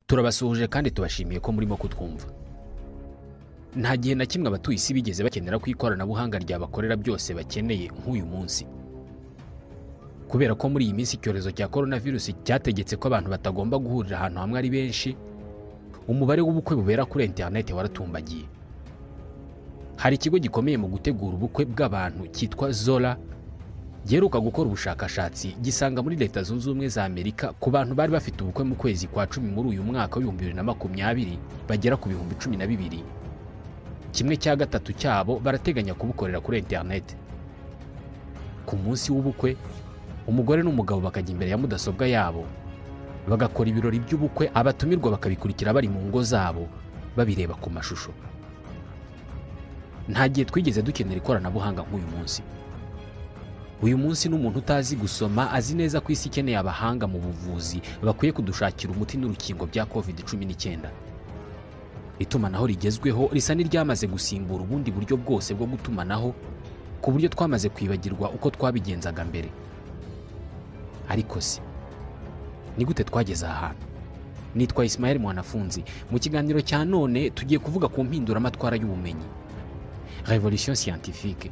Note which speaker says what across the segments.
Speaker 1: turabasuhuje kandi tubashimiye ko murimo kutwumva nta gihe na kimwe abatuye isi bigeze bakenera ko ikoranabuhanga ryabakorera byose bakeneye nk'uyu munsi kubera ko muri iyi minsi icyorezo cya korona virusi cyategetse ko abantu batagomba guhurira ahantu hamwe ari benshi umubare w'ubukwe bubera kuri interineti waratumbagiye hari ikigo gikomeye mu gutegura ubukwe bw'abantu cyitwa zora giheruka gukora ubushakashatsi gisanga muri leta zunze ubumwe za amerika ku bantu bari bafite ubukwe mu kwezi kwa cumi muri uyu mwaka w'ibihumbi bibiri na makumyabiri bagera ku bihumbi cumi na bibiri kimwe cya gatatu cyabo barateganya kubukorera kuri interineti ku munsi w'ubukwe umugore n'umugabo bakajya imbere ya mudasobwa yabo bagakora ibirori by'ubukwe abatumirwa bakabikurikira bari mu ngo zabo babireba ku mashusho nta gihe twigeze dukenera ikoranabuhanga nk'uyu munsi uyu munsi n'umuntu utazi gusoma azi neza ko isi ikeneye abahanga mu buvuzi bakwiye kudushakira umuti n'urukingo bya covid cumi n'icyenda itumanaho rigezweho risa n'iryamaze gusimbura ubundi buryo bwose bwo gutumanaho ku buryo twamaze kwibagirwa uko twabigenzaga mbere ariko se ni gute twageze aha hantu nitwa Ismael mwanafunzi mu kiganiro cya none tugiye kuvuga ku mpinduramatwara y'ubumenyi revolution scientifique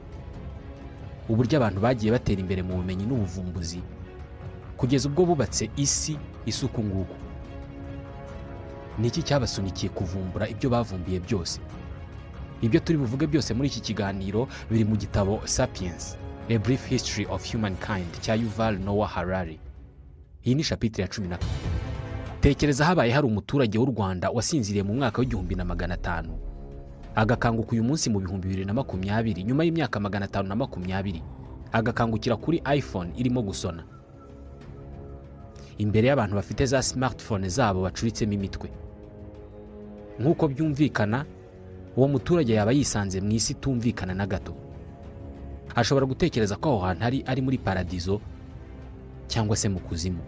Speaker 1: uburyo abantu bagiye batera imbere mu bumenyi n'ubuvumbuzi kugeza ubwo bubatse isi isa uku nguku ni iki cyabasunikiye kuvumbura ibyo bavumbuye byose ibyo turi buvuge byose muri iki kiganiro biri mu gitabo sapiens a brief history of humankind cya yuval noah harari iyi ni shapitire ya cumi na kane tekereza habaye hari umuturage w'u rwanda wasinziriye mu mwaka w'igihumbi na magana atanu agakanguka uyu munsi mu bihumbi bibiri na makumyabiri nyuma y'imyaka magana atanu na makumyabiri agakangukira kuri iphone irimo gusona imbere y'abantu bafite za smartphone zabo bacuritsemo imitwe nk'uko byumvikana uwo muturage yaba yisanze mu isi itumvikana na gato ashobora gutekereza ko aho hantu ari ari muri paradizo cyangwa se mu kuzimu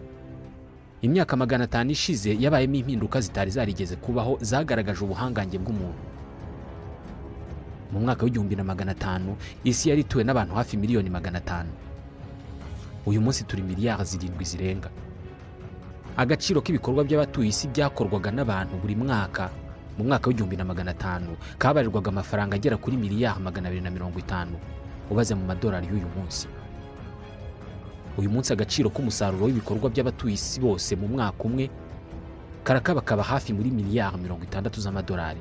Speaker 1: imyaka magana atanu ishize yabayemo impinduka zitari zarigeze kubaho zagaragaje ubuhangange bw'umuntu mu mwaka w'igihumbi na magana atanu isi yari ituwe n'abantu hafi miliyoni magana atanu uyu munsi turi miliyari zirindwi zirenga agaciro k'ibikorwa by'abatuye isi byakorwaga n'abantu buri mwaka mu mwaka w'igihumbi na magana atanu kabarirwaga amafaranga agera kuri miliyari magana abiri na mirongo itanu ubaze mu madolari y'uyu munsi uyu munsi agaciro k'umusaruro w'ibikorwa by'abatuye isi bose mu mwaka umwe karakabakaba hafi muri miliyari mirongo itandatu z'amadolari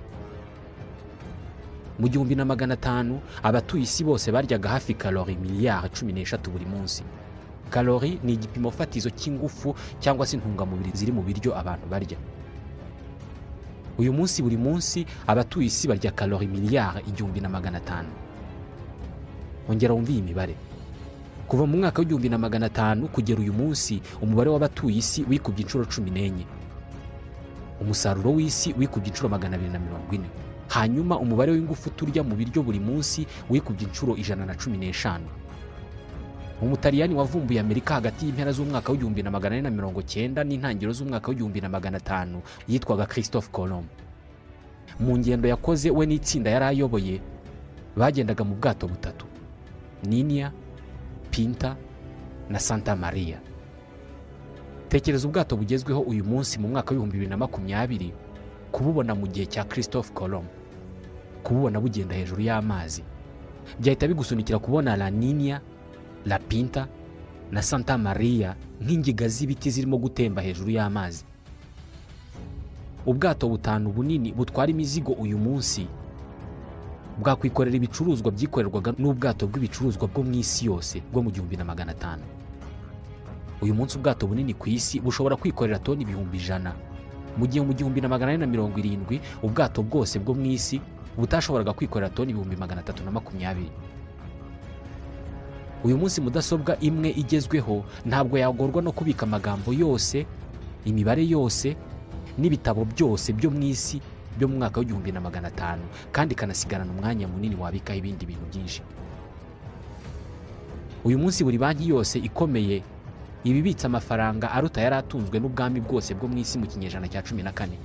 Speaker 1: mu gihumbi na magana atanu abatuye isi bose baryaga hafi kalori miliyari cumi n'eshatu buri munsi kalori ni igipimo fatizo cy'ingufu cyangwa se intungamubiri ziri mu biryo abantu barya uyu munsi buri munsi abatuye isi barya kalori miliyari igihumbi na magana atanu ongera wumve iyi mibare kuva mu mwaka w'igihumbi na magana atanu kugera uyu munsi umubare w'abatuye isi wikubye inshuro cumi n'enye umusaruro w'isi wikubye inshuro magana abiri na mirongo ine hanyuma umubare w'ingufu turya mu biryo buri munsi wikubye inshuro ijana na cumi n'eshanu umutaliyani wavumbuye amerika hagati y'impera z'umwaka w'igihumbi na magana ane na mirongo cyenda n'intangiriro z'umwaka w'igihumbi na magana atanu yitwaga christophe colomb mu ngendo yakoze we n'itsinda yari ayoboye bagendaga mu bwato butatu ninia pinta na santa maria tekereza ubwato bugezweho uyu munsi mu mwaka w'ibihumbi bibiri na makumyabiri kububona mu gihe cya christophe colomb kububona bugenda hejuru y'amazi byahita bigusunikira kubona la ninia la pinta na santa maria nk'ingiga z'ibiti zirimo gutemba hejuru y'amazi ubwato butanu bunini butwara imizigo uyu munsi bwakwikorera ibicuruzwa byikorerwaga n'ubwato bw'ibicuruzwa bwo mu isi yose bwo mu gihumbi na magana atanu uyu munsi ubwato bunini ku isi bushobora kwikorera toni ibihumbi ijana mu gihe mu gihumbi na magana ane na mirongo irindwi ubwato bwose bwo mu isi butashoboraga kwikorera toni ibihumbi magana atatu na makumyabiri uyu munsi mudasobwa imwe igezweho ntabwo yagorwa no kubika amagambo yose imibare yose n'ibitabo byose byo mu isi byo mu mwaka w'igihumbi na magana atanu kandi ikanasigarana umwanya munini wabikaho ibindi bintu byinshi uyu munsi buri banki yose ikomeye ibibitse amafaranga aruta yari atunzwe n'ubwami bwose bwo mu isi mu kinyejana cya cumi na kane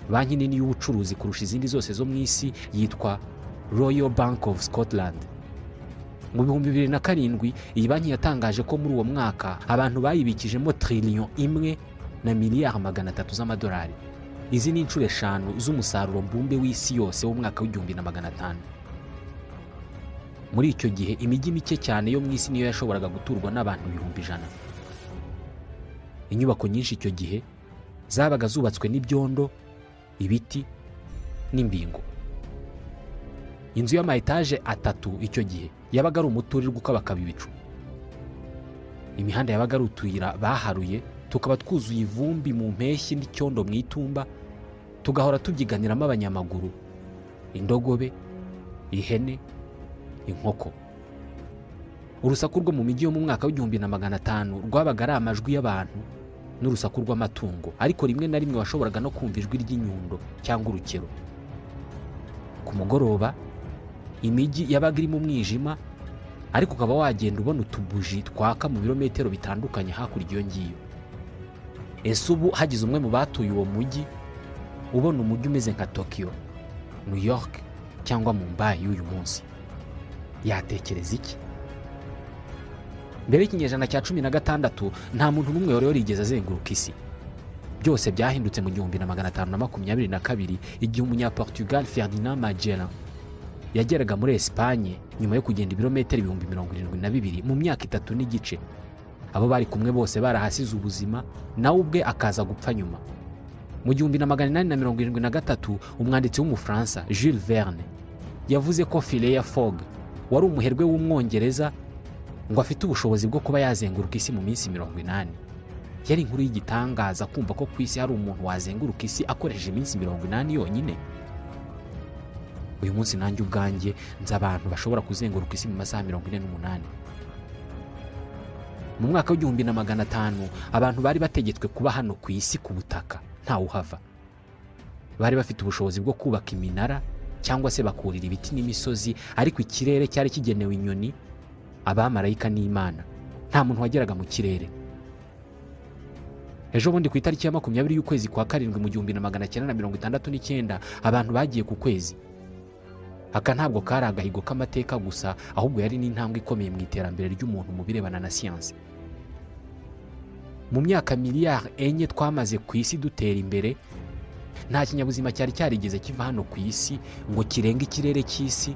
Speaker 1: banki nini y'ubucuruzi kurusha izindi zose zo mu isi yitwa royal bank of scotland mu bihumbi bibiri na karindwi iyi banki yatangaje ko muri uwo mwaka abantu bayibikijemo tiriliyo imwe na miliyari magana atatu z'amadolari izi ni inshuro eshanu z'umusaruro mbumbe w'isi yose w'umwaka w'igihumbi na magana atanu muri icyo gihe imijyi mike cyane yo mu isi niyo yashoboraga guturwa n'abantu ibihumbi ijana inyubako nyinshi icyo gihe zabaga zubatswe n'ibyondo ibiti n'imbingo inzu y'ama etaje atatu icyo gihe yabaga ari umuturirwa ukabakaba ibicu imihanda yabaga ari utuyira baharuye tukaba twuzuye ivumbi mu mpeshyi n'icyondo mu itumba tugahora tubyiganiramo abanyamaguru indogobe ihene inkoko urusaku rwo mu mijyi yo mu mwaka w'igihumbi na magana atanu rwabaga ari amajwi y'abantu n'urusaku rw'amatungo ariko rimwe na rimwe washoboraga no kumva ijwi ry'inyundo cyangwa urukero ku mugoroba imijyi yabaga irimo umwijima ariko ukaba wagenda ubona utubuji twaka mu birometero bitandukanye hakurya iyo ngiyo ese ubu hagize umwe mu batuye uwo mujyi ubona umujyi umeze nka tokiyo new york cyangwa mumbai y'uyu munsi yatekereza iki mbere y'ikinyejana cya cumi na gatandatu nta muntu n'umwe wari warigeze azenguruka isi byose byahindutse mu gihumbi na magana atanu na makumyabiri na kabiri igihe umunyaportugal ferdinand magellan yageraga muri esipanye nyuma yo kugenda ibirometero ibihumbi mirongo irindwi na bibiri mu myaka itatu n'igice abo bari kumwe bose barahasize ubuzima nawe ubwe akaza gupfa nyuma mu gihumbi na magana inani na mirongo irindwi na gatatu umwanditsi w'umufaransa jules verne yavuze ko fileya fog wari umuherwe w'umwongereza ngo afite ubushobozi bwo kuba yazenguruka isi mu minsi mirongo inani yari inkuru y'igitangaza kumva ko ku isi hari umuntu wazenguruka isi akoresheje iminsi mirongo inani yonyine uyu munsi nanjye ubwanjye nzi abantu bashobora kuzenguruka isi mu masaha mirongo ine n'umunani mu mwaka w'igihumbi na magana atanu abantu bari bategetswe kuba hano ku isi ku butaka ntawuhava bari bafite ubushobozi bwo kubaka iminara cyangwa se bakurira ibiti n'imisozi ariko ikirere cyari kigenewe inyoni abamarayika n'imana nta muntu wageraga mu kirere ejo bundi ku itariki ya makumyabiri y'ukwezi kwa karindwi mu gihumbi na magana cyenda na mirongo itandatu n'icyenda abantu bagiye ku kwezi aka ntabwo kari agahigo k'amateka gusa ahubwo yari n'intambwe ikomeye mu iterambere ry'umuntu mu birebana na siyansi mu myaka miliyari enye twamaze ku isi dutera imbere nta kinyabuzima cyari cyarigeze kiva hano ku isi ngo kirenge ikirere cy'isi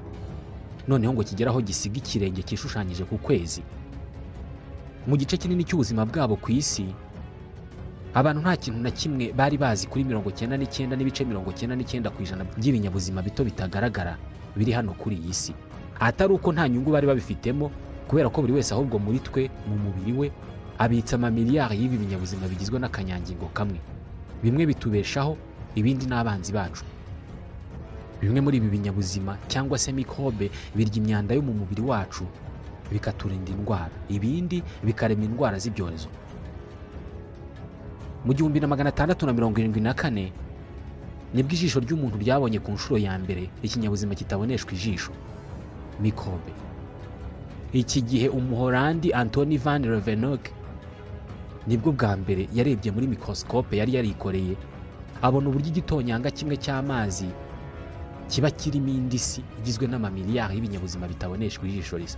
Speaker 1: noneho ngo kigere aho gisiga ikirenge cyishushanyije ku kwezi mu gice kinini cy'ubuzima bwabo ku isi abantu nta kintu na kimwe bari bazi kuri mirongo cyenda n'icyenda n'ibice mirongo cyenda n'icyenda ku ijana by'ibinyabuzima bito bitagaragara biri hano kuri iyi si atari uko nta nyungu bari babifitemo kubera ko buri wese ahubwo muri twe mu mubiri we abitsa amamiliyari y'ibi binyabuzima bigizwe n'akanyangingo kamwe bimwe bitubeshaho ibindi ni abanzi bacu bimwe muri ibi binyabuzima cyangwa se mikorobe birya imyanda yo mu mubiri wacu bikaturinda indwara ibindi bikarema indwara z'ibyorezo mu gihumbi na magana atandatu na mirongo irindwi na kane nibwo ijisho ry'umuntu ryabonye ku nshuro ya mbere ikinyabuzima kitaboneshwa ijisho mikorobe iki gihe umuhorandi antoni van revenok nibwo bwa mbere yarebye muri mikorosikope yari yarikoreye abona uburyo igitonyanga kimwe cy'amazi kiba kirimo indisi igizwe n'amamiliyari y'ibinyabuzima bitaboneshwa ijisho risa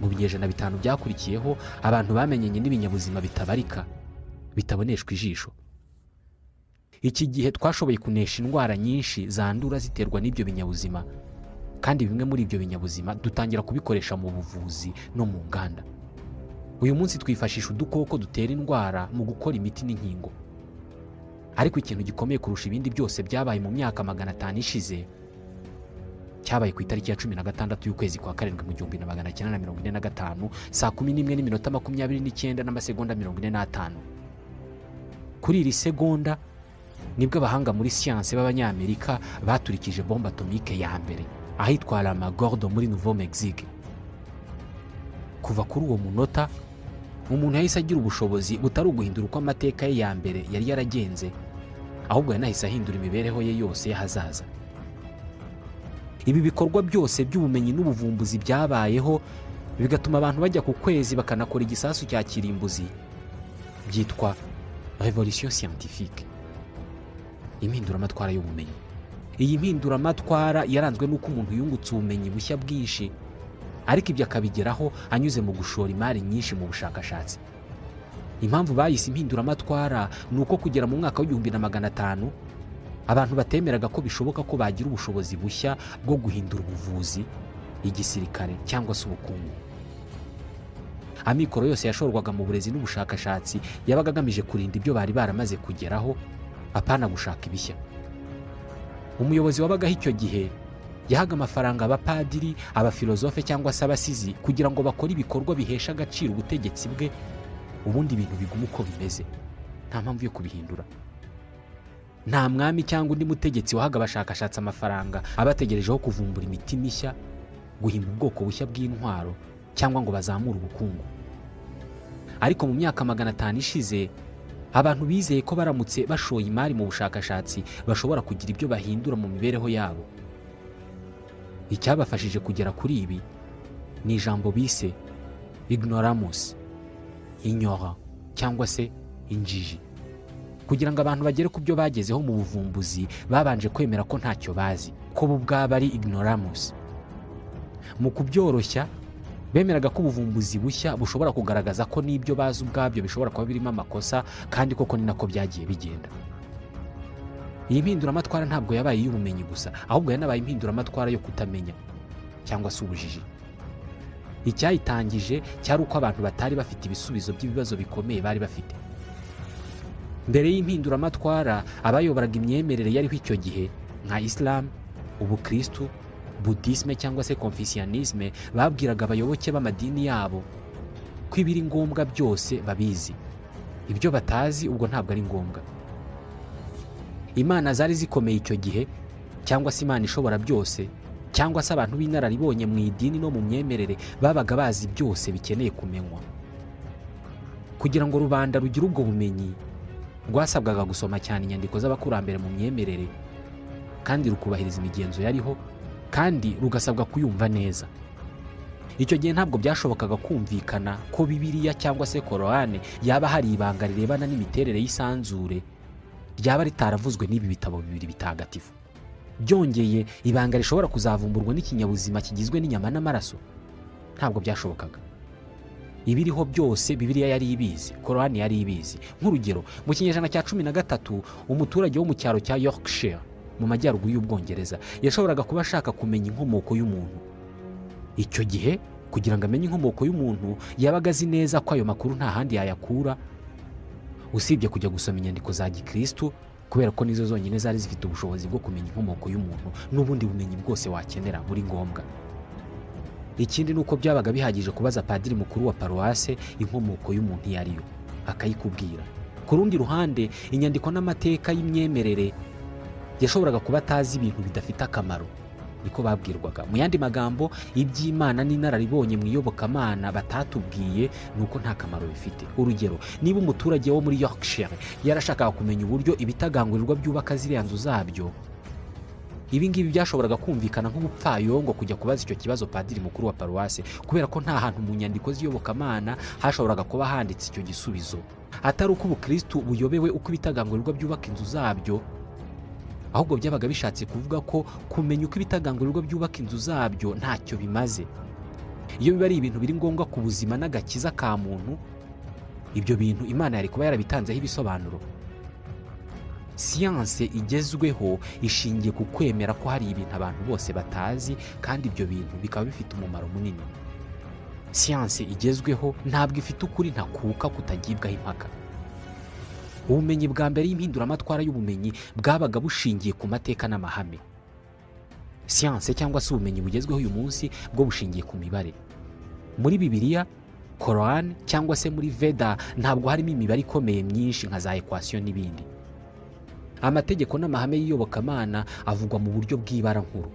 Speaker 1: mu binyejana bitanu byakurikiyeho abantu bamenyanye n'ibinyabuzima bitabarika bitaboneshwa ijisho iki gihe twashoboye kunesha indwara nyinshi zandura ziterwa n'ibyo binyabuzima kandi bimwe muri ibyo binyabuzima dutangira kubikoresha mu buvuzi no mu nganda uyu munsi twifashisha udukoko dutera indwara mu gukora imiti n'inkingo ariko ikintu gikomeye kurusha ibindi byose byabaye mu myaka magana atanu ishize cyabaye ku itariki ya cumi na gatandatu y'ukwezi kwa karindwi mu gihumbi na magana cyenda na mirongo ine na gatanu saa kumi n'imwe n'iminota makumyabiri n'icyenda n'amasegonda mirongo ine n'atanu kuri iri segonda nibwo abahanga muri siyanse b'abanyamerika baturikije bombe atomike ya mbere ahitwa ramagordo muri nouveau mexique kuva kuri uwo munota umuntu yahise agira ubushobozi butari uguhindura uko amateka ye ya mbere yari yaragenze ahubwo yanahise ahindura imibereho ye yose y'ahazaza ibi bikorwa byose by'ubumenyi n'ubuvumbuzi byabayeho bigatuma abantu bajya ku kwezi bakanakora igisasu cya kirimbuzi byitwa revolisiyo siyantifike impinduramatwara y'ubumenyi iyi mpinduramatwara yaranzwe n'uko umuntu yungutse ubumenyi bushya bwinshi ariko ibyo akabigeraho anyuze mu gushora imari nyinshi mu bushakashatsi impamvu bayise impinduramatwara ni uko kugera mu mwaka w'igihumbi na magana atanu abantu batemeraga ko bishoboka ko bagira ubushobozi bushya bwo guhindura ubuvuzi igisirikare cyangwa se ubukungu amikoro yose yashorwaga mu burezi n'ubushakashatsi yabaga agamije kurinda ibyo bari baramaze kugeraho apana gushaka ibishya umuyobozi wabagaho icyo gihe yahaga amafaranga abapadiri abafilozofe cyangwa se abasizi kugira ngo bakore ibikorwa bihesha agaciro ubutegetsi bwe ubundi ibintu biguma uko bimeze nta mpamvu yo kubihindura nta mwami cyangwa undi mutegetsi wahaga abashakashatsi amafaranga abategerejeho kuvumbura imiti mishya guhimba ubwoko bushya bw'intwaro cyangwa ngo bazamure ubukungu ariko mu myaka magana atanu ishize abantu bizeye ko baramutse bashoye imari mu bushakashatsi bashobora kugira ibyo bahindura mu mibereho yabo icyabafashije kugera kuri ibi ni ijambo bise ignoramus inyora cyangwa se injiji kugira ngo abantu bagere ku byo bagezeho mu buvumbuzi babanje kwemera ko ntacyo bazi ko bo ubwabo ari ignoramus mu kubyoroshya bemeraga ko ubuvumbuzi bushya bushobora kugaragaza ko n'ibyo bazi ubwabyo bishobora kuba birimo amakosa kandi koko ni nako byagiye bigenda iyi mpinduramatwara ntabwo yabaye iy'ubumenyi gusa ahubwo yanabaye impinduramatwara yo kutamenya cyangwa se ubujiji icyayitangije cyari uko abantu batari bafite ibisubizo by'ibibazo bikomeye bari bafite mbere y'impinduramatwara abayoboraga imyemerere yariho icyo gihe nka isilamu ubukirisitu budisme cyangwa se konfisiyanisme babwiraga abayoboke b'amadini yabo ko ibiri ngombwa byose babizi ibyo batazi ubwo ntabwo ari ngombwa imana zari zikomeye icyo gihe cyangwa se imana ishobora byose cyangwa se abantu b'inararibonye mu idini no mu myemerere babaga bazi byose bikeneye kumenywa kugira ngo rubanda rugire ubwo bumenyi rwasabwaga gusoma cyane inyandiko z'abakurambere mu myemerere kandi rukubahiriza imigenzo yariho kandi rugasabwa kuyumva neza icyo gihe ntabwo byashobokaga kumvikana ko bibiriya cyangwa se kororane yaba hari ibanga rirebana n'imiterere y'isanzure ryaba ritaravuzwe n'ibi bitabo bibiri bitagatifu byongeye ibanga rishobora kuzavumburwa n'ikinyabuzima kigizwe n'inyama n'amaraso ntabwo byashobokaga ibiriho byose bibiriya yari ibizi kororane yari ibizi nk'urugero mu kinyejana cya cumi na gatatu umuturage wo mu cyaro cya yorkshire mu majyaruguru y'ubwongereza yashoboraga kuba ashaka kumenya inkomoko y'umuntu icyo gihe kugira ngo amenye inkomoko y'umuntu yabaga azi neza ko ayo makuru nta handi yayakura usibye kujya gusoma inyandiko za gikirisitu kubera ko nizo zonyine zari zifite ubushobozi bwo kumenya inkomoko y'umuntu n'ubundi bumenyi bwose wakenera buri ngombwa ikindi ni uko byabaga bihagije kubaza padiri mukuru wa paruwase inkomoko y'umuntu iyo ari yo akayikubwira ku rundi ruhande inyandiko n'amateka y'imyemerere yashoboraga kuba atazi ibintu bidafite akamaro niko babwirwaga mu yandi magambo iby'imana n'inararibonye mu iyobokamana batatubwiye ni uko nta kamaro bifite urugero niba umuturage wo muri yorkshire yarashakaga kumenya uburyo ibitagangurirwa byubaka ziriya nzu zabyo ibi ngibi byashoboraga kumvikana nk'ubupfayongo kujya kubaza icyo kibazo padiri mukuru wa paruwase kubera ko nta hantu mu nyandiko z'iyobokamana hashoboraga kuba handitse icyo gisubizo atari uko ubukirisitu buyobewe uko ibitagangurirwa byubaka inzu zabyo ahubwo byabaga bishatse kuvuga ko kumenya uko ibitagangurirwa byubaka inzu zabyo ntacyo bimaze iyo biba ari ibintu biri ngombwa ku buzima n'agakiza ka muntu ibyo bintu imana yari kuba yarabitanzeho ibisobanuro siyanse igezweho ishingiye ku kwemera ko hari ibintu abantu bose batazi kandi ibyo bintu bikaba bifite umumaro munini siyanse igezweho ntabwo ifite ukuri ntakuka kutagibwaho impaka ubumenyi bwa mbere y'impinduramatwara y'ubumenyi bwabaga bushingiye ku mateka n'amahame siyanse cyangwa se ubumenyi bugezweho uyu munsi bwo bushingiye ku mibare muri bibiliya korowani cyangwa se muri veda ntabwo harimo imibare ikomeye myinshi nka za ekwasiyo n'ibindi amategeko n'amahame y'iyobokamana avugwa mu buryo bw'ibara nkuru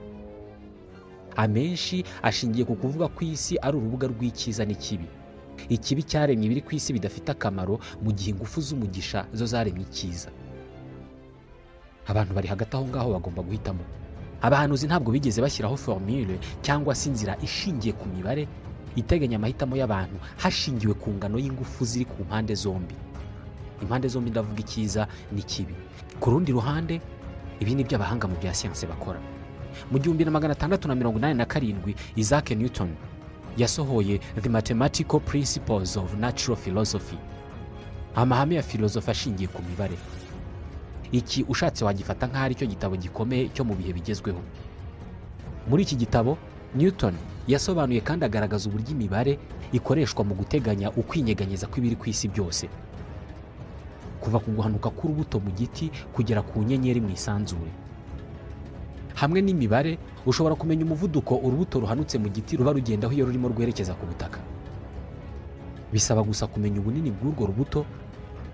Speaker 1: amenshi ashingiye ku kuvuga ko isi ari urubuga rw'icyiza n'ikibi ikibi cyaremye ibiri ku isi bidafite akamaro mu gihe ingufu z'umugisha zo zaremye icyiza abantu bari hagati aho ngaho bagomba guhitamo abahanuzi ntabwo bigeze bashyiraho formule cyangwa se inzira ishingiye ku mibare iteganya amahitamo y'abantu hashingiwe ku ngano y'ingufu ziri ku mpande zombi impande zombi ndavuga icyiza n'ikibi ku rundi ruhande ibi ni iby'abahanga mu bya siyanse bakora mu gihumbi na magana atandatu na mirongo inani na karindwi isaac newton yasohoye the mathematical principles of natural philosophy amahame ya filozofi ashingiye ku mibare iki ushatse wagifata nk'aho ari cyo gitabo gikomeye cyo mu bihe bigezweho muri iki gitabo newton yasobanuye kandi agaragaza uburyo imibare ikoreshwa mu guteganya ukwinyeganyeza kw'ibiri ku isi byose kuva ku guhanuka k'urubuto mu giti kugera ku nyenyeri mu isanzure hamwe n'imibare ushobora kumenya umuvuduko urubuto ruhanutse mu giti ruba rugendaho iyo rurimo rwerekeza ku butaka bisaba gusa kumenya ubunini bw'urwo rubuto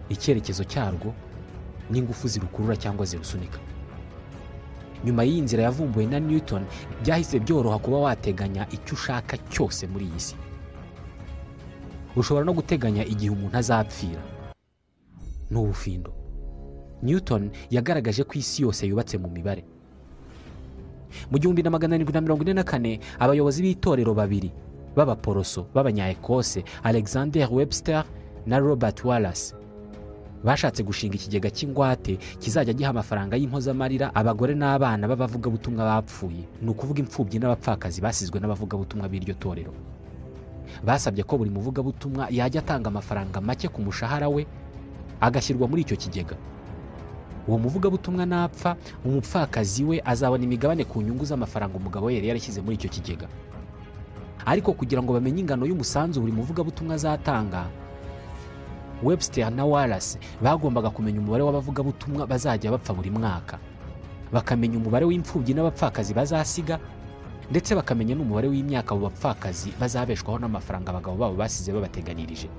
Speaker 1: icyerekezo cyarwo n'ingufu zirukurura cyangwa zirusunika nyuma y'iyi nzira yavumbuwe na newton byahise byoroha kuba wateganya icyo ushaka cyose muri iyi si ushobora no guteganya igihe umuntu azapfira ni ubufindo newton yagaragaje ko isi yose yubatse mu mibare mu gihumbi na magana arindwi na mirongo ine na kane abayobozi b'itorero babiri b'abaporoso b'abanyaekose alexander webster na robert wallace bashatse gushinga ikigega cy'ingwate kizajya giha amafaranga y'impozamarira abagore n'abana b'abavugabutumwa bapfuye ni ukuvuga imfubyi n'abapfakazi basizwe n'abavugabutumwa b'iryo torero basabye ko buri muvugabutumwa yajya atanga amafaranga make ku mushahara we agashyirwa muri icyo kigega uwo muvugabutumwa napfa umupfakazi we azabona imigabane ku nyungu z'amafaranga umugabo we yari yarashyize muri icyo kigega ariko kugira ngo bamenye ingano y'umusanzu buri muvugabutumwa azatanga webster na wallace bagombaga kumenya umubare w'abavugabutumwa bazajya bapfa buri mwaka bakamenya umubare w'imfubyi n'abapfakazi bazasiga ndetse bakamenya n'umubare w'imyaka abo bapfakazi bazabeshwaho n'amafaranga abagabo babo basize babateganirije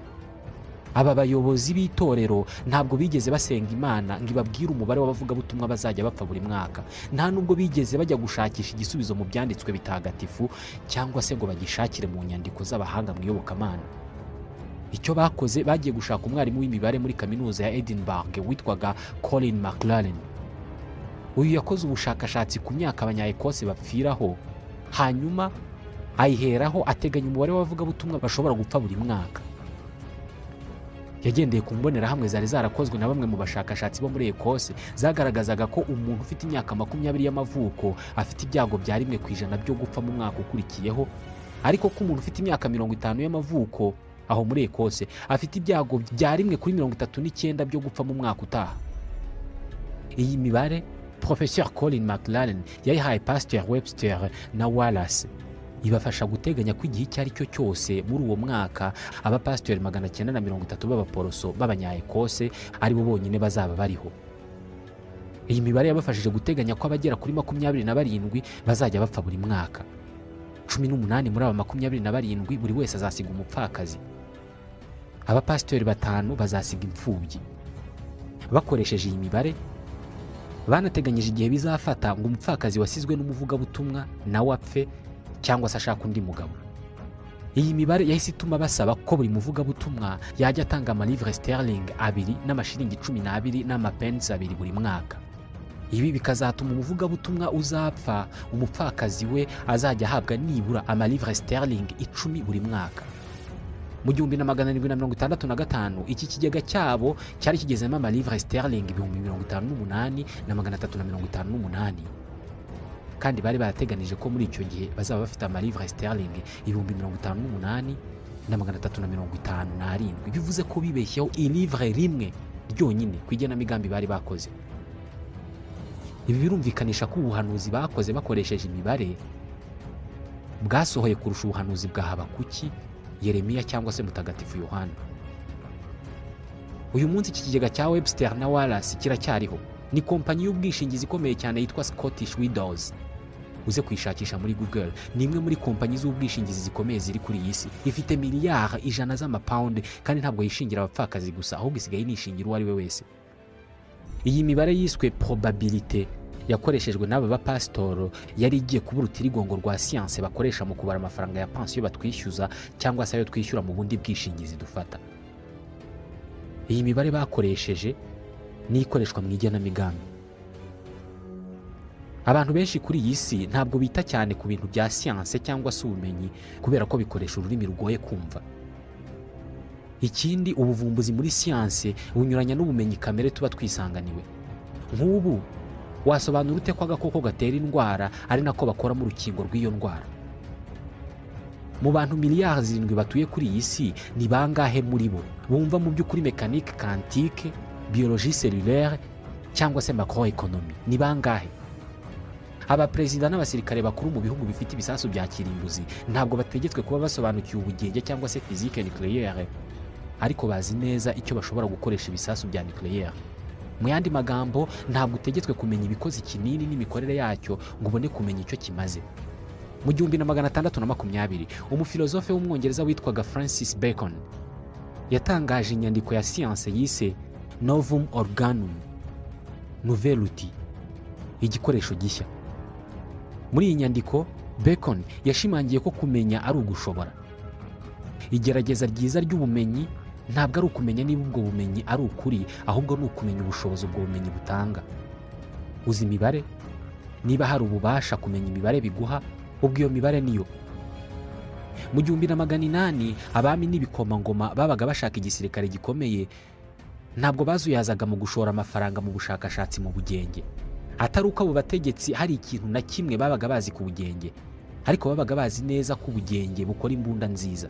Speaker 1: aba bayobozi b'itorero ntabwo bigeze basenga imana ngo ibabwire umubare w'abavugabutumwa bazajya bapfa buri mwaka nta nubwo bigeze bajya gushakisha igisubizo mu byanditswe bitagatifu cyangwa se ngo bagishakire mu nyandiko z'abahanga mu iyobokamana icyo bakoze bagiye gushaka umwarimu w'imibare muri kaminuza ya edinburgh witwaga colin mclaren uyu yakoze ubushakashatsi ku myaka abanyaekose bapfiraho hanyuma ayiheraho ateganya umubare w'abavugabutumwa bashobora gupfa buri mwaka yagendeye ku mbonerahamwe zari zarakozwe na bamwe mu bashakashatsi bo muri ekose zagaragazaga ko umuntu ufite imyaka makumyabiri y'amavuko afite ibyago bya rimwe ku ijana byo gupfa mu mwaka ukurikiyeho ariko ko umuntu ufite imyaka mirongo itanu y'amavuko aho muri ekose afite ibyago bya rimwe kuri mirongo itatu n'icyenda byo gupfa mu mwaka utaha iyi mibare professeur colin mclaren yayihaye pasteur webster na wallace ibafasha guteganya ko igihe icyo ari cyo cyose muri uwo mwaka abapasiteri magana cyenda na mirongo itatu b'abaporoso b'abanyaekose aribo bonyine bazaba bariho iyi mibare yabafashije guteganya ko abagera kuri makumyabiri na barindwi bazajya bapfa buri mwaka cumi n'umunani muri aba makumyabiri na barindwi buri wese azasiga umupfakazi abapasiteri batanu bazasiga imfubyi bakoresheje iyi mibare banateganyije igihe bizafata ngo umupfakazi wasizwe n'umuvugabutumwa nawe apfe cyangwa se ashaka undi mugabo iyi mibare yahise ituma basaba ko buri muvugabutumwa yajya atanga amalivre sterling abiri n'amashiringi cumi n'abiri n'amapensi abiri buri mwaka ibi bikazatuma umuvugabutumwa uzapfa umupfakazi we azajya ahabwa nibura amalivre sterling icumi buri mwaka mu gihumbi na magana arindwi na mirongo itandatu na gatanu iki kigega cyabo cyari kigezemo amalivre sterling ibihumbi mirongo itanu n'umunani na magana atatu na mirongo itanu n'umunani kandi bari barateganije ko muri icyo gihe bazaba bafite amarivre sterling ibihumbi mirongo itanu n'umunani na magana atatu na mirongo itanu n'arindwi bivuze ko bibeshyeho irivre rimwe ryonyine ku igenamigambi bari bakoze ibi birumvikanisha ko ubuhanuzi bakoze bakoresheje imibare bwasohoye kurusha ubuhanuzi bwa habakuki yeremiya cyangwa se mutagatifu yohana uyu munsi iki kigega cya webster na wallace kiracyariho ni kompanyi y'ubwishingizi ikomeye cyane yitwa scottish widows uze kuyishakisha muri google ni imwe muri kompanyi z'ubwishingizi zikomeye ziri kuri iyi si ifite miliyari ijana z'amapawundi kandi ntabwo yishingira abapfakazi gusa ahubwo isigaye nishingira uwo ari we wese iyi mibare yiswe probabilite yakoreshejwe n'aba bapasitoro yari igiye kuba urutirigongo rwa siyanse bakoresha mu kubara amafaranga ya pansiyo batwishyuza cyangwa se ayo twishyura mu bundi bwishingizi dufata iyi mibare bakoresheje n'ikoreshwa mu igenamigambi abantu benshi kuri iyi si ntabwo bita cyane ku bintu bya siyanse cyangwa se ubumenyi kubera ko bikoresha ururimi rugoye kumva ikindi ubuvumbuzi muri siyanse bunyuranya n'ubumenyi kamere tuba twisanganiwe nk'ubu wasobanura ute ko agakoko gatera indwara ari nako bakoramo urukingo rw'iyo ndwara mu bantu miliyari zirindwi batuye kuri iyi si ni bangahe muri bo bumva mu by'ukuri mekanike kantike biyoloji selulaire cyangwa se makoro ekonomi ni bangahe abaperezida n'abasirikare bakuru mu bihugu bifite ibisasu bya kirimbuzi ntabwo bategetswe kuba basobanukiwe ubugenge cyangwa se fizike nucleaire ariko bazi neza icyo bashobora gukoresha ibisasu bya nucleaire mu yandi magambo ntabwo utegetswe kumenya ibikoze ikinini n'imikorere yacyo ngo ubone kumenya icyo kimaze mu gihumbi na magana atandatu na makumyabiri umufilozofe w'umwongereza witwaga francis bacon yatangaje inyandiko ya siyanse yise novum organum novelty igikoresho gishya muri iyi nyandiko bacon yashimangiye ko kumenya ari ugushobora igerageza ryiza ry'ubumenyi ntabwo ari ukumenya niba ubwo bumenyi ari ukuri ahubwo ni ukumenya ubushobozi ubwo bumenyi butanga uzi imibare niba hari ububasha kumenya imibare biguha ubwo iyo mibare niyo mu gihumbi na magana inani abami n'ibikomangoma babaga bashaka igisirikare gikomeye ntabwo bazuyazaga mu gushora amafaranga mu bushakashatsi mu bugenge atari uko abo bategetsi hari ikintu na kimwe babaga bazi ku bugenge ariko babaga bazi neza ko ubugenge bukora imbunda nziza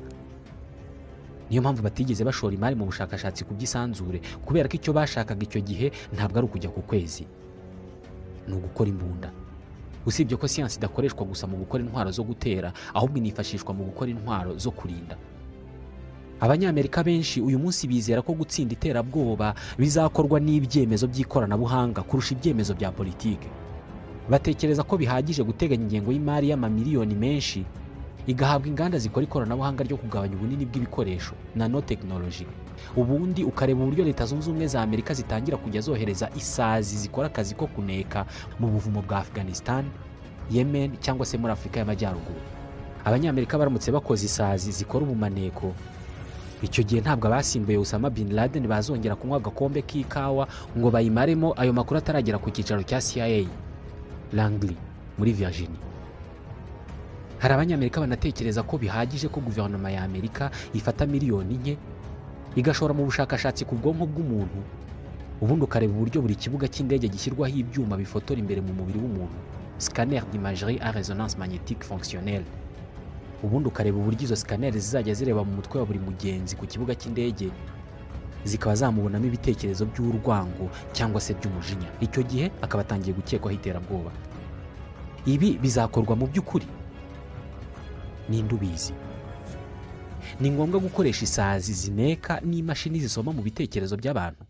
Speaker 1: niyo mpamvu batigeze bashora imari mu bushakashatsi ku by'isanzure kubera ko icyo bashakaga icyo gihe ntabwo ari ukujya ku kwezi ni ugukora imbunda usibye ko siyansi idakoreshwa gusa mu gukora intwaro zo gutera ahubwo inifashishwa mu gukora intwaro zo kurinda abanyamerika benshi uyu munsi bizera ko gutsinda iterabwoba bizakorwa n'ibyemezo by'ikoranabuhanga kurusha ibyemezo bya politike batekereza ko bihagije guteganya ingengo y'imari y'amamiliyoni menshi igahabwa inganda zikora ikoranabuhanga ryo kugabanya ubunini bw'ibikoresho nano tekinoloji ubundi ukareba uburyo leta zunze ubumwe za amerika zitangira kujya zohereza isazi zikora akazi ko kuneka mu buvumo bwa afghanistan yemen cyangwa se muri afurika y'amajyaruguru abanyamerika baramutse bakoze isazi zikora ubumaneko icyo gihe ntabwo abasimbuye Osama bin Laden bazongera kunywa agakombe k'ikawa ngo bayimaremo ayo makuru ataragera ku cyicaro cya CIA Langley muri Virginia hari abanyamerika banatekereza ko bihagije ko guverinoma ya Amerika ifata miliyoni nke igashora mu bushakashatsi ku bwonko bw'umuntu ubundi ukareba uburyo buri kibuga cy'indege gishyirwaho ibyuma bifotora imbere mu mubiri w'umuntu scanner d'imagerie à résonance magnétique fonctionnelle ubundi ukareba uburyo izo sikaneri zizajya zireba mu mutwe wa buri mugenzi ku kibuga cy'indege zikaba zamubonamo ibitekerezo by'urwango cyangwa se by'umujinya icyo gihe akaba atangiye gukekwaho iterabwoba ibi bizakorwa mu by'ukuri ninde ubizi ni ngombwa gukoresha isazi zineka n'imashini zisoma mu bitekerezo by'abantu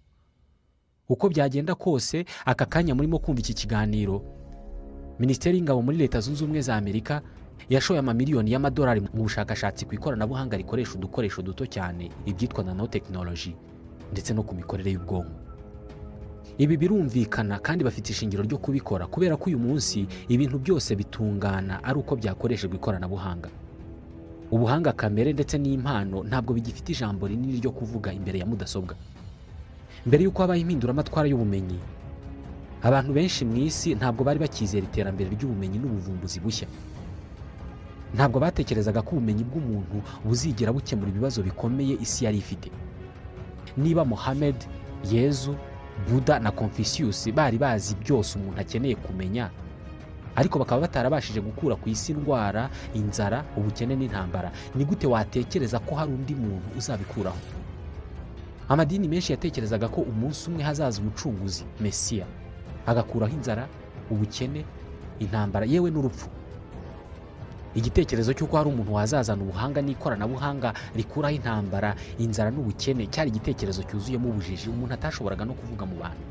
Speaker 1: uko byagenda kose aka kanya murimo kumva iki kiganiro minisiteri y'ingabo muri leta zunze ubumwe za amerika yashoye amamiliyoni y'amadolari mu bushakashatsi ku ikoranabuhanga rikoresha udukoresho duto cyane ibyitwa nanotekinoloji ndetse no ku mikorere y'ubwonko ibi birumvikana kandi bafite ishingiro ryo kubikora kubera ko uyu munsi ibintu byose bitungana ari uko byakoreshejwe ikoranabuhanga ubuhanga kamere ndetse n'impano ntabwo bigifite ijambo rinini ryo kuvuga imbere ya mudasobwa mbere y'uko habaho impinduramatwara y'ubumenyi abantu benshi mu isi ntabwo bari bakizera iterambere ry'ubumenyi n'ubuvumbuzi bushya ntabwo batekerezaga ko ubumenyi bw'umuntu buzigera bukemura ibibazo bikomeye isi yari ifite niba Mohamed yezu buda na confucius bari bazi byose umuntu akeneye kumenya ariko bakaba batarabashije gukura ku isi indwara inzara ubukene n'intambara ni gute watekereza ko hari undi muntu uzabikuraho amadini menshi yatekerezaga ko umunsi umwe hazaza umucunguzi mesiya agakuraho inzara ubukene intambara yewe n'urupfu igitekerezo cy'uko hari umuntu wazazana ubuhanga n'ikoranabuhanga rikuraho intambara inzara n'ubukene cyari igitekerezo cyuzuyemo ubujiji umuntu atashoboraga no kuvuga mu bantu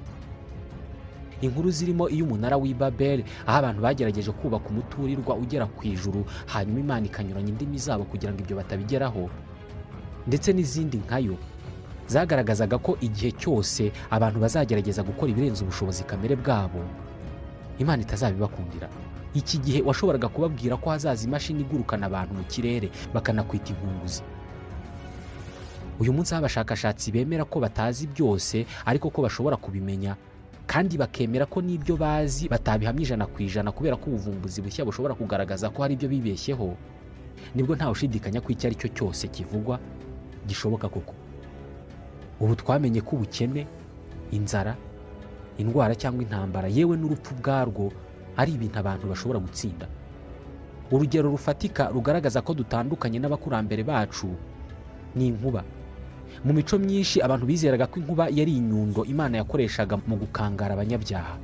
Speaker 1: inkuru zirimo iy'umunara w'i babel aho abantu bagerageje kubaka umuturirwa ugera ku ijuru hanyuma imana ikanyuranya indimi zabo kugira ngo ibyo batabigeraho ndetse n'izindi nkayo zagaragazaga ko igihe cyose abantu bazagerageza gukora ibirenze ubushobozi kamere bwabo imana itazabibakundira iki gihe washoboraga kubabwira ko hazaza imashini igurukana abantu mu kirere bakanakwita inkunguzi uyu munsi aho abashakashatsi bemera ko batazi byose ariko ko bashobora kubimenya kandi bakemera ko n'ibyo bazi batabihamya ijana ku ijana kubera ko ubuvumbuzi bushya bushobora kugaragaza ko hari ibyo bibeshyeho nibwo ntawe ushidikanya ko icyo ari cyo cyose kivugwa gishoboka koko ubu twamenye ko ubukene inzara indwara cyangwa intambara yewe n'urupfu ubwarwo ari ibintu abantu bashobora gutsinda urugero rufatika rugaragaza ko dutandukanye n'abakurambere bacu ni inkuba mu mico myinshi abantu bizeraga ko inkuba yari inyundo imana yakoreshaga mu gukangara abanyabyaha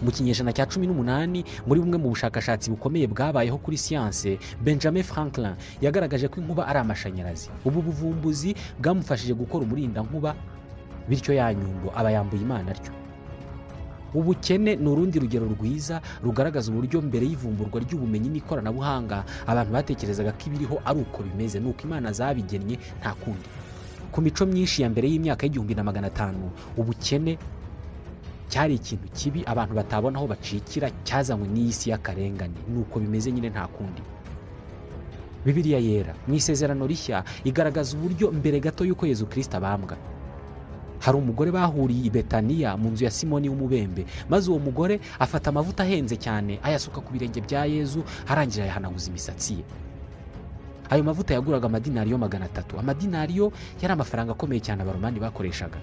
Speaker 1: mu kinyejana cya cumi n'umunani muri bumwe mu bushakashatsi bukomeye bwabayeho kuri siyanse benjamin franklin yagaragaje ko inkuba ari amashanyarazi ubu buvumbuzi bwamufashije gukora umurindankuba bityo ya nyundo aba yambuye imana atyo ubukene ni urundi rugero rwiza rugaragaza uburyo mbere y'ivumburwa ry'ubumenyi n'ikoranabuhanga abantu batekerezaga ko ibiriho ari uko bimeze ni uko imana zabigennye nta kundi ku mico myinshi ya mbere y'imyaka y'igihumbi na magana atanu ubukene cyari ikintu kibi abantu batabona aho bacikira cyazanywe n'iyi si y'akarengane ni uko bimeze nyine nta kundi bibiliya yera mu isezerano rishya igaragaza uburyo mbere gato y'uko yezu kirisita abambwa hari umugore bahuriye i betaniya mu nzu ya simoni w'umubembe maze uwo mugore afata amavuta ahenze cyane ayasuka ku birenge bya yezu arangije ayahanaguza imisatsi ye ayo mavuta yaguraga amadinariyo magana atatu amadinariyo yari amafaranga akomeye cyane abaromani bakoreshaga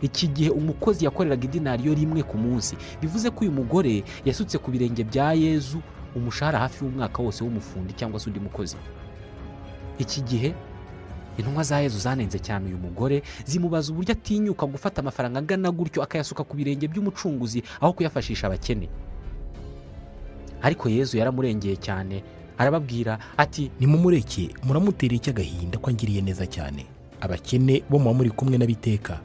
Speaker 1: iki gihe umukozi yakoreraga idinariyo rimwe ku munsi bivuze ko uyu mugore yasutse ku birenge bya yezu umushahara hafi y'umwaka wose w'umufundi cyangwa se undi mukozi iki gihe intumwa za yezu zanenze cyane uyu mugore zimubaza uburyo atinyuka gufata amafaranga angana gutyo akayasuka ku birenge by'umucunguzi aho kuyafashisha abakene ariko yezu yaramurengeye cyane arababwira ati
Speaker 2: nimumureke muramutera icy'agahinda ko angiriye neza cyane abakene bo muba muri kumwe n'abiteka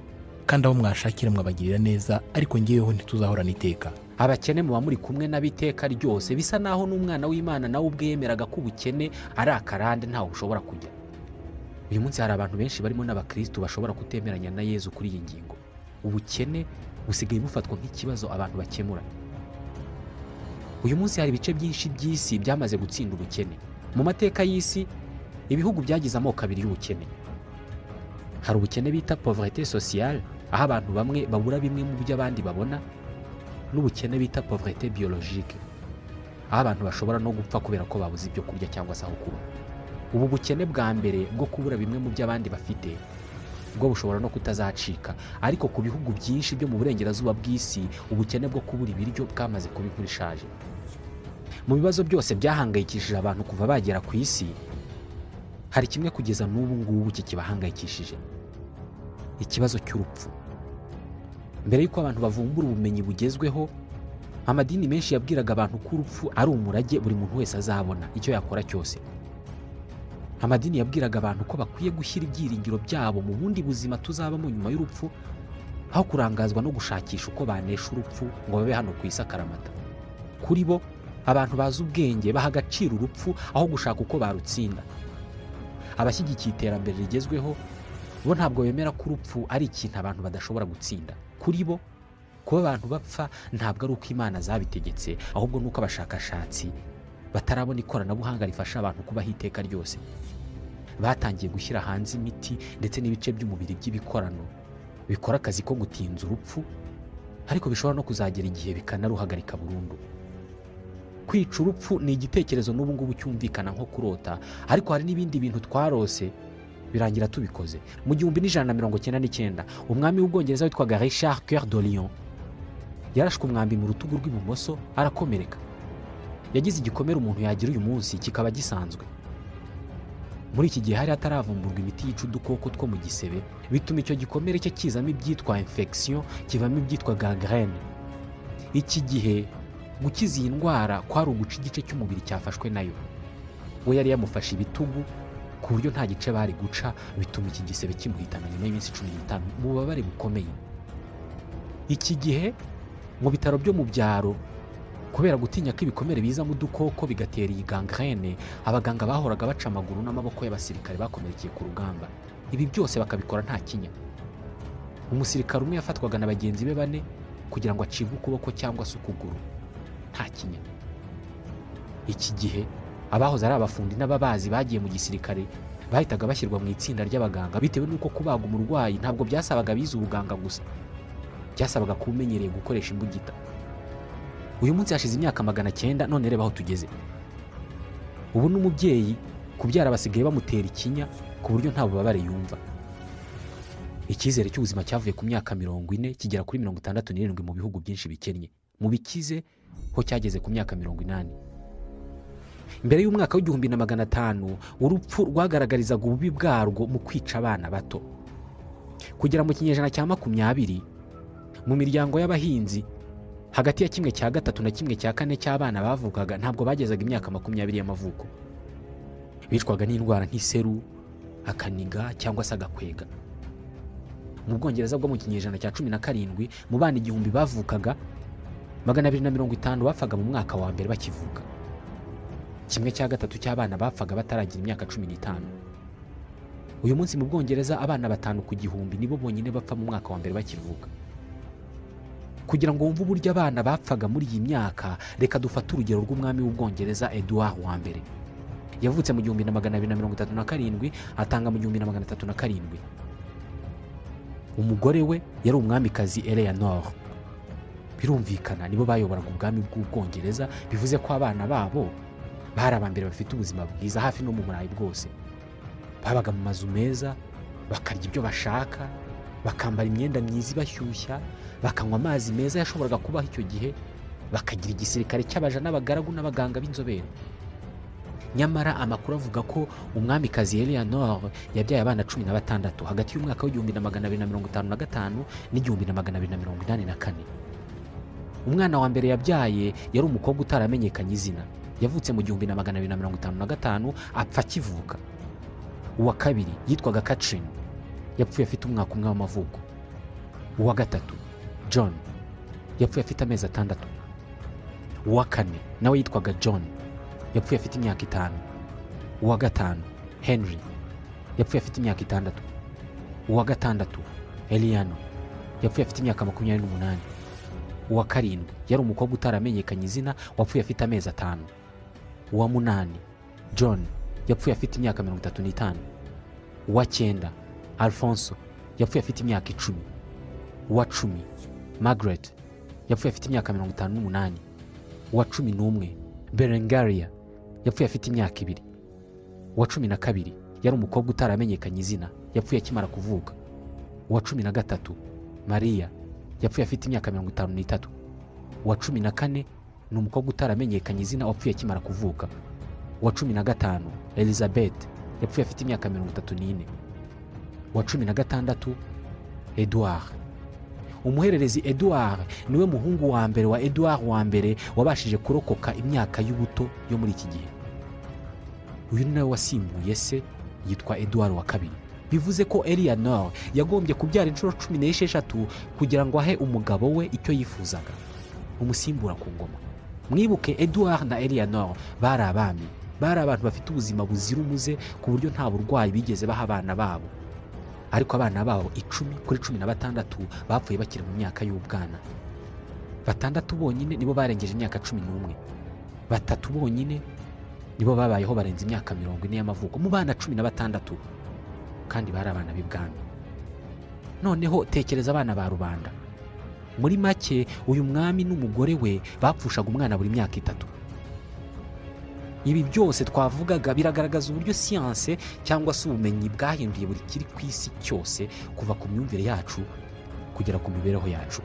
Speaker 2: kandi abo mwashakira mwabagirira neza ariko ngeweho ntituzahorana iteka
Speaker 1: abakene muba muri kumwe n'abiteka ryose bisa naho n'umwana w'imana nawe ubwe yemeraga ko ubukene ari akarande ntawe bushobora kujya uyu munsi hari abantu benshi barimo n'abakirisitu bashobora kutemeranya na yezu kuri iyi ngingo ubukene busigaye bufatwa nk'ikibazo abantu bakemura uyu munsi hari ibice byinshi by'isi byamaze gutsinda ubukene mu mateka y'isi ibihugu byagize amoko abiri y'ubukene hari ubukene bita poverete sociale aho abantu bamwe babura bimwe mu byo abandi babona n'ubukene bita poverete biologique aho abantu bashobora no gupfa kubera ko babuze ibyo kurya cyangwa se aho kuba ubu bukene bwa mbere bwo kubura bimwe mu byo abandi bafite bwo bushobora no kutazacika ariko ku bihugu byinshi byo mu burengerazuba bw'isi ubukene bwo kubura ibiryo bwamaze kuba inkuru ishaje mu bibazo byose byahangayikishije abantu kuva bagera ku isi hari kimwe kugeza n'ubu ngubu kikibahangayikishije ikibazo cy'urupfu mbere y'uko abantu bavumbura ubumenyi bugezweho amadini menshi yabwiraga abantu ko urupfu ari umurage buri muntu wese azabona icyo yakora cyose amadini yabwiraga abantu ko bakwiye gushyira ibyiringiro byabo mu bundi buzima tuzabamo nyuma y'urupfu aho kurangazwa no gushakisha uko banesha urupfu ngo babe hano ku isi akaramata kuri bo abantu bazi ubwenge baha agaciro urupfu aho gushaka uko barutsinda abashyigikiye iterambere rigezweho bo ntabwo bemera ko urupfu ari ikintu abantu badashobora gutsinda kuri bo kuba abantu bapfa ntabwo ari uko imana zabitegetse ahubwo ni uko abashakashatsi batarabona ikoranabuhanga rifasha abantu kubaho iteka ryose batangiye gushyira hanze imiti ndetse n'ibice by'umubiri by'ibikorano bikora akazi ko gutinza urupfu ariko bishobora no kuzagera igihe bikanaruhagarika burundu kwica urupfu ni igitekerezo n'ubu ngubu cyumvikana nko kurota ariko hari n'ibindi bintu twarose birangira tubikoze mu gihumbi n'ijana na mirongo cyenda n'icyenda umwami w'ubwongereza witwaga richard coeur de lion yarashwe umwambi mu rutugu rw'ibumoso arakomereka yagize igikomere umuntu yagira uyu munsi kikaba gisanzwe muri iki gihe hari hataravumburwa imiti yica udukoko two mu gisebe bituma icyo gikomere cye kizamo ibyitwa infection kivamo ibyitwa gangrene iki gihe gukiza iyi ndwara kwari uguca igice cy'umubiri cyafashwe nayo we yari yamufashe ibitugu ku buryo nta gice bari guca bituma iki gisebe kimuhitana nyuma y'iminsi cumi n'itanu mu bubabare bukomeye iki gihe mu bitaro byo mu byaro kubera gutinya ko ibikomere bizamo udukoko bigatera iyi gangrene abaganga bahoraga baca amaguru n'amaboko y'abasirikare bakomerekeye ku rugamba ibi byose bakabikora nta kinya umusirikare umwe yafatwaga na bagenzi be bane kugira ngo acibwe ukuboko cyangwa se ukuguru nta kinya iki gihe abahoze ari abafundi n'ababazi bagiye mu gisirikare bahitaga bashyirwa mu itsinda ry'abaganga bitewe n'uko kubaga umurwayi ntabwo byasabaga abize ubuganga gusa byasabaga kuba umenyereye gukoresha imbugita uyu munsi hashize imyaka magana cyenda none reba aho tugeze ubu n'umubyeyi kubyara basigaye bamutera ikinya ku buryo nta bubabare yumva icyizere cy'ubuzima cyavuye ku myaka mirongo ine kigera kuri mirongo itandatu n'irindwi mu bihugu byinshi bikennye mu bikize ho cyageze ku myaka mirongo inani mbere y'umwaka w'igihumbi na magana atanu urupfu rwagaragarizaga ububi bwarwo mu kwica abana bato kugera mu kinyejana cya makumyabiri mu miryango y'abahinzi hagati ya kimwe cya gatatu na kimwe cya kane cy'abana bavukaga ntabwo bagezaga imyaka makumyabiri y'amavuko bicwaga n'indwara nk'iseru akaniga cyangwa se agakwega mu bwongereza bwo mu kinyejana cya cumi na karindwi mu bana igihumbi bavukaga magana abiri na mirongo itanu bapfaga mu mwaka wa mbere bakivuka kimwe cya gatatu cy'abana bapfaga bataragira imyaka cumi n'itanu uyu munsi mu bwongereza abana batanu ku gihumbi nibo bonyine bapfa mu mwaka wa mbere bakivuka kugira ngo wumve uburyo abana bapfaga muri iyi myaka reka dufate urugero rw'umwami w'ubwongereza eduard wa mbere yavutse mu gihumbi na magana abiri na mirongo itatu na karindwi atanga mu gihumbi na magana atatu na karindwi umugore we yari umwamikazi eleanor birumvikana nibo bayoboraga ubwami bw'ubwongereza bivuze ko abana babo bari aba mbere bafite ubuzima bwiza hafi no mu burayi bwose babaga mu mazu meza bakarya ibyo bashaka bakambara imyenda myiza ibashyushya bakanywa amazi meza yashoboraga kubaho icyo gihe bakagira igisirikare cy'abaja n'abagaragu n'abaganga b'inzobere nyamara amakuru avuga ko umwamikazi eleanor yabyaye abana cumi na batandatu hagati y'umwaka w'igihumbi na magana abiri na mirongo itanu na gatanu n'igihumbi na magana abiri na mirongo inani na kane umwana wa mbere yabyaye yari umukobwa utaramenyekanye izina yavutse mu gihumbi na magana abiri na mirongo itanu na gatanu apfa akivuka uwa kabiri yitwaga catherine yapfuye afite umwaka umwe w'amavuko uwa gatatu john yapfuye afite amezi atandatu uwa kane nawe yitwaga john yapfuye afite imyaka itanu uwa gatanu henry yapfuye afite imyaka itandatu uwa gatandatu eliano yapfuye afite imyaka makumyabiri n'umunani uwa karindwi yari umukobwa utaramenyekanye izina wapfuye afite amezi atanu uwa munani john yapfuye afite imyaka mirongo itatu n'itanu uwa cyenda alfonso yapfuye afite imyaka icumi uwa cumi margaret yapfuye afite imyaka mirongo itanu n'umunani uwa cumi n'umwe berengaria yapfuye afite imyaka ibiri uwa cumi na kabiri yari umukobwa utaramenyekanye izina yapfuye akimara kuvuka uwa cumi na gatatu mariya yapfuye afite imyaka mirongo itanu n'itatu uwa cumi na kane ni umukobwa utaramenyekanye izina wapfuye akimara kuvuka uwa cumi na gatanu elizabeth yapfuye afite imyaka mirongo itatu n'ine uwa cumi na gatandatu eduard umuhererezi eduard niwe muhungu wa mbere wa eduard wa mbere wabashije kurokoka imyaka y'ubuto yo muri iki gihe uyu ni nawe wasimbuye se yitwa eduard wa kabiri bivuze ko elianor yagombye kubyara inshuro cumi n'esheshatu kugira ngo ahe umugabo we icyo yifuzaga umusimbura ku ngoma mwibuke eduard na elianor bari abami bari abantu bafite ubuzima buzira umuze ku buryo nta burwayi bigeze baha abana babo ariko abana babo icumi kuri cumi na batandatu bapfuye bakiri mu myaka y'ubwana batandatu bonyine nibo barengeje imyaka cumi n'umwe batatu bonyine nibo babayeho barenze imyaka mirongo ine y'amavuko mu bana cumi na batandatu kandi bari abana b'ibwami noneho tekereza abana ba rubanda muri make uyu mwami n'umugore we bapfushaga umwana buri myaka itatu ibi byose twavugaga biragaragaza uburyo siyanse cyangwa se ubumenyi bwahinduye buri kiri ku isi cyose kuva ku myumvire yacu kugera ku mibereho yacu